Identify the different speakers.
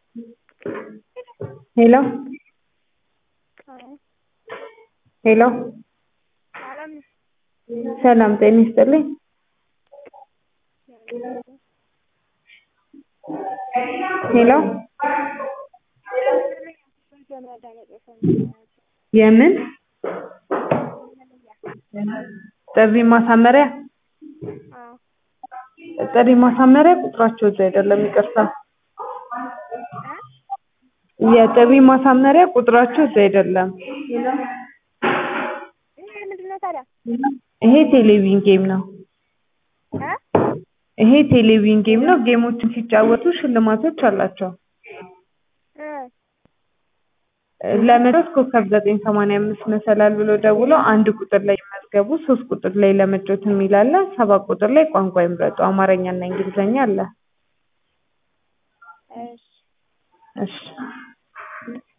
Speaker 1: ሄሎ ሄሎ ሰላም ጤና ይስጥልኝ ሄሎ የምን ጥሪ ማሳመሪያ ጥሪ ማሳመሪያ ቁጥራቸው እዚህ አይደለም ይቅርታ የጥሪ ማሳመሪያ ቁጥራቸው እዚህ አይደለም ይሄ ቴሌቪዥን ጌም ነው ይሄ ቴሌቪዥን ጌም ነው ጌሞችን ሲጫወቱ ሽልማቶች አላቸው ለመጫወት ኮከብ ዘጠኝ ሰማንያ አምስት መሰላል ብለው ደውለው አንድ ቁጥር ላይ ይመዝገቡ ሶስት ቁጥር ላይ ለመጫወት የሚል አለ ሰባት ቁጥር ላይ ቋንቋ ይምረጡ አማርኛ እና እንግሊዝኛ አለ እሺ